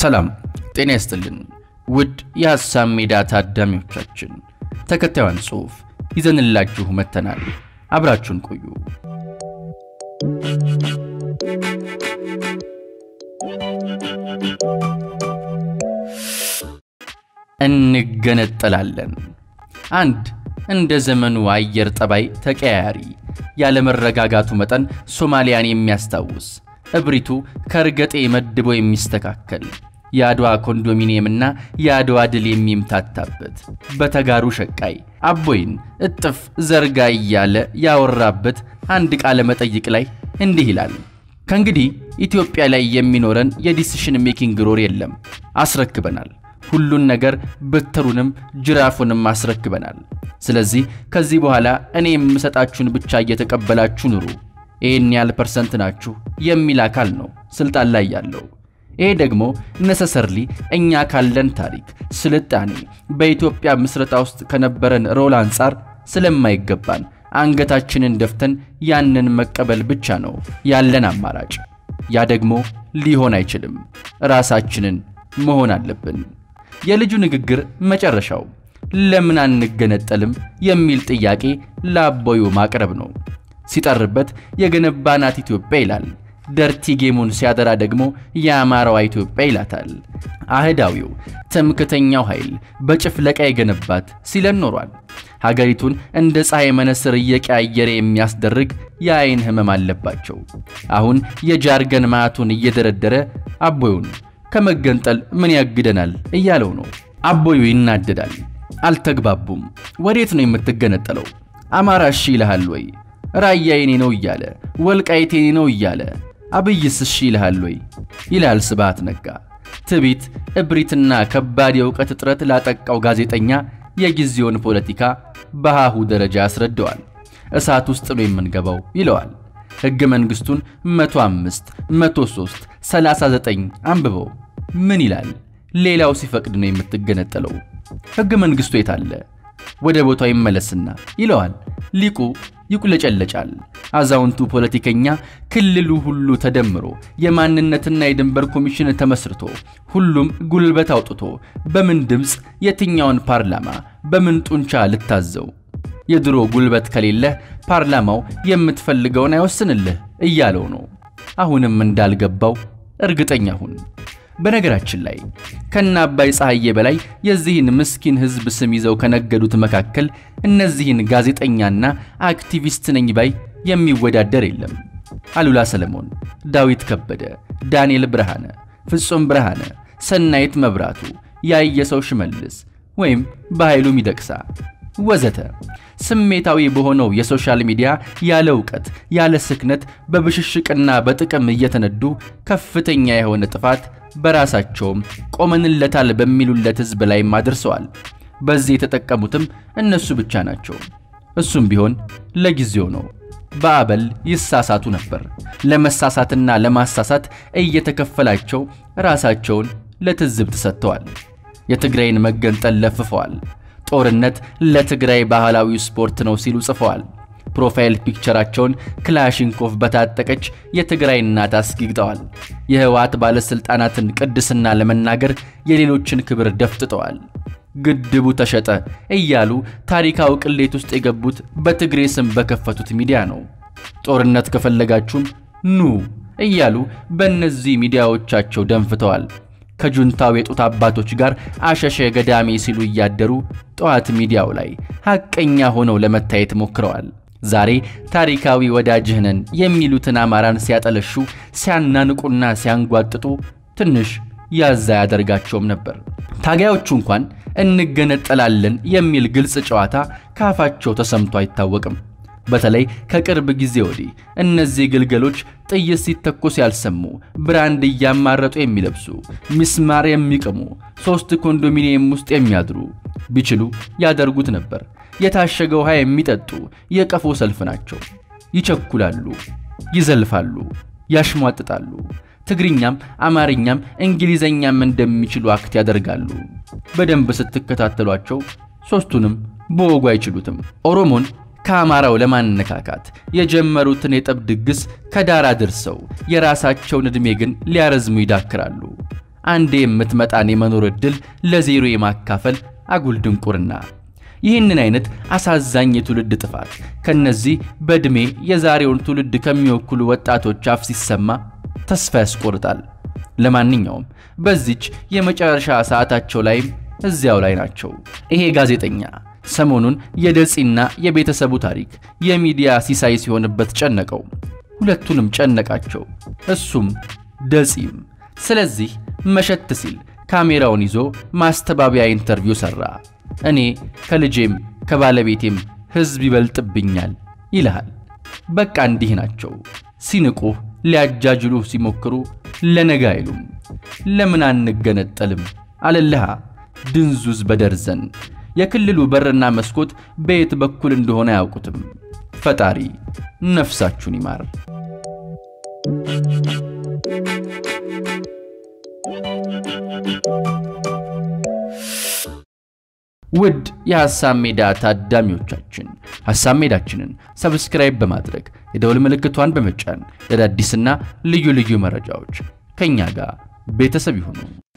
ሰላም ጤና ይስጥልን ውድ የሐሳብ ሜዳ ታዳሚዎቻችን፣ ተከታዩን ጽሑፍ ይዘንላችሁ መጥተናል። አብራችሁን ቆዩ። እንገነጠላለን። አንድ እንደ ዘመኑ አየር ጠባይ ተቀያያሪ ያለመረጋጋቱ መጠን ሶማሊያን የሚያስታውስ እብሪቱ ከእርገጤ መድቦ የሚስተካከል የአድዋ ኮንዶሚኒየምና የአድዋ ድል የሚምታታበት በተጋሩ ሸቃይ አቦይን እጥፍ ዘርጋ እያለ ያወራበት አንድ ቃለ መጠይቅ ላይ እንዲህ ይላል። ከእንግዲህ ኢትዮጵያ ላይ የሚኖረን የዲሲሽን ሜኪንግ ሮር የለም፣ አስረክበናል። ሁሉን ነገር ብትሩንም ጅራፉንም አስረክበናል። ስለዚህ ከዚህ በኋላ እኔ የምሰጣችሁን ብቻ እየተቀበላችሁ ኑሩ። ይህን ያህል ፐርሰንት ናችሁ የሚል አካል ነው ስልጣን ላይ ያለው። ይሄ ደግሞ ነሰሰርሊ እኛ ካለን ታሪክ፣ ስልጣኔ በኢትዮጵያ ምስረታ ውስጥ ከነበረን ሮል አንጻር ስለማይገባን አንገታችንን ደፍተን ያንን መቀበል ብቻ ነው ያለን አማራጭ። ያ ደግሞ ሊሆን አይችልም። ራሳችንን መሆን አለብን። የልጁ ንግግር መጨረሻው ለምን አንገነጠልም የሚል ጥያቄ ለአቦዩ ማቅረብ ነው። ሲጠርበት የገነባናት ኢትዮጵያ ይላል። ደርቲ ጌሙን ሲያደራ ደግሞ የአማራዋ ኢትዮጵያ ይላታል። አህዳዊው ትምክተኛው ኃይል በጭፍለቃ የገነባት ሲለን ኖሯል። ሀገሪቱን እንደ ፀሐይ መነስር እየቀያየረ የሚያስደርግ የአይን ህመም አለባቸው። አሁን የጃርገን ማቱን እየደረደረ አቦዩን ከመገንጠል ምን ያግደናል እያለው ነው። አቦዩ ይናደዳል። አልተግባቡም። ወዴት ነው የምትገነጠለው? አማራ እሺ ይልሃል ወይ? ራያ የኔ ነው እያለ ወልቃይት የኔ ነው እያለ አብይስ እሺ ይልሃል ወይ? ይላል ስብሃት ነጋ። ትቢት፣ እብሪትና ከባድ የእውቀት እጥረት ላጠቃው ጋዜጠኛ የጊዜውን ፖለቲካ በሃሁ ደረጃ ያስረደዋል። እሳት ውስጥ ነው የምንገባው ይለዋል። ሕገ መንግሥቱን 105፣ 103፣ 39 አንብበው ምን ይላል? ሌላው ሲፈቅድ ነው የምትገነጠለው። ሕገ መንግሥቱ የት አለ? ወደ ቦታው ይመለስና ይለዋል። ሊቁ ይቁለጨለጫል። አዛውንቱ ፖለቲከኛ ክልሉ ሁሉ ተደምሮ የማንነትና የድንበር ኮሚሽን ተመስርቶ ሁሉም ጉልበት አውጥቶ በምን ድምፅ የትኛውን ፓርላማ በምን ጡንቻ ልታዘው? የድሮ ጉልበት ከሌለህ ፓርላማው የምትፈልገውን አይወስንልህ እያለው ነው። አሁንም እንዳልገባው እርግጠኛ ሁን። በነገራችን ላይ ከነ አባይ ፀሐዬ በላይ የዚህን ምስኪን ሕዝብ ስም ይዘው ከነገዱት መካከል እነዚህን ጋዜጠኛና አክቲቪስት ነኝ ባይ የሚወዳደር የለም። አሉላ ሰለሞን፣ ዳዊት ከበደ፣ ዳንኤል ብርሃነ፣ ፍጹም ብርሃነ፣ ሰናይት መብራቱ፣ ያየሰው ሽመልስ ወይም በኃይሉ ሚደቅሳ ወዘተ ስሜታዊ በሆነው የሶሻል ሚዲያ ያለ እውቀት ያለ ስክነት በብሽሽቅና በጥቅም እየተነዱ ከፍተኛ የሆነ ጥፋት በራሳቸውም ቆመንለታል በሚሉለት ሕዝብ ላይም አድርሰዋል። በዚህ የተጠቀሙትም እነሱ ብቻ ናቸው። እሱም ቢሆን ለጊዜው ነው። በአበል ይሳሳቱ ነበር። ለመሳሳትና ለማሳሳት እየተከፈላቸው ራሳቸውን ለትዝብት ሰጥተዋል። የትግራይን መገንጠል ለፍፈዋል። ጦርነት ለትግራይ ባህላዊ ስፖርት ነው ሲሉ ጽፈዋል። ፕሮፋይል ፒክቸራቸውን ክላሽንኮቭ በታጠቀች የትግራይ እናት አስጊግጠዋል። የህወሓት ባለሥልጣናትን ቅድስና ለመናገር የሌሎችን ክብር ደፍጥጠዋል። ግድቡ ተሸጠ እያሉ ታሪካዊ ቅሌት ውስጥ የገቡት በትግሬ ስም በከፈቱት ሚዲያ ነው። ጦርነት ከፈለጋችሁም ኑ እያሉ በእነዚህ ሚዲያዎቻቸው ደንፍተዋል። ከጁንታው የጡት አባቶች ጋር አሸሸ ገዳሜ ሲሉ እያደሩ ጠዋት ሚዲያው ላይ ሐቀኛ ሆነው ለመታየት ሞክረዋል። ዛሬ ታሪካዊ ወዳጅህ ነን የሚሉትን አማራን ሲያጠለሹ፣ ሲያናንቁና ሲያንጓጥጡ ትንሽ ያዛ ያደርጋቸውም ነበር። ታጋዮቹ እንኳን እንገነጠላለን የሚል ግልጽ ጨዋታ ካፋቸው ተሰምቶ አይታወቅም። በተለይ ከቅርብ ጊዜ ወዲህ እነዚህ ግልገሎች ጥይት ሲተኮስ ያልሰሙ ብራንድ እያማረጡ የሚለብሱ ሚስማር የሚቅሙ ሦስት ኮንዶሚኒየም ውስጥ የሚያድሩ ቢችሉ ያደርጉት ነበር። የታሸገ ውሃ የሚጠጡ የቀፎ ሰልፍ ናቸው። ይቸኩላሉ፣ ይዘልፋሉ፣ ያሽሟጥጣሉ። ትግርኛም አማርኛም እንግሊዘኛም እንደሚችሉ አክት ያደርጋሉ። በደንብ ስትከታተሏቸው ሦስቱንም በወጉ አይችሉትም። ኦሮሞን ከአማራው ለማነካካት የጀመሩትን የጠብ ድግስ ከዳር አድርሰው የራሳቸውን ዕድሜ ግን ሊያረዝሙ ይዳክራሉ። አንዴ የምትመጣን የመኖር ዕድል ለዜሮ የማካፈል አጉል ድንቁርና። ይህንን አይነት አሳዛኝ የትውልድ ጥፋት ከነዚህ በዕድሜ የዛሬውን ትውልድ ከሚወክሉ ወጣቶች አፍ ሲሰማ ተስፋ ያስቆርጣል። ለማንኛውም በዚች የመጨረሻ ሰዓታቸው ላይም እዚያው ላይ ናቸው። ይሄ ጋዜጠኛ ሰሞኑን የደጺና የቤተሰቡ ታሪክ የሚዲያ ሲሳይ ሲሆንበት ጨነቀው። ሁለቱንም ጨነቃቸው፣ እሱም ደጺም። ስለዚህ መሸት ሲል ካሜራውን ይዞ ማስተባበያ ኢንተርቪው ሠራ። እኔ ከልጄም ከባለቤቴም ሕዝብ ይበልጥብኛል ይልሃል። በቃ እንዲህ ናቸው። ሲንቁህ፣ ሊያጃጅሉህ ሲሞክሩ ለነገ አይሉም። ለምን አንገነጠልም አለልሃ ድንዙዝ በደርዘን የክልሉ በርና መስኮት በየት በኩል እንደሆነ አያውቁትም። ፈጣሪ ነፍሳችሁን ይማር። ውድ የሐሳብ ሜዳ ታዳሚዎቻችን ሐሳብ ሜዳችንን ሰብስክራይብ በማድረግ የደወል ምልክቷን በመጫን ለአዳዲስና ልዩ ልዩ መረጃዎች ከእኛ ጋር ቤተሰብ ይሁኑ።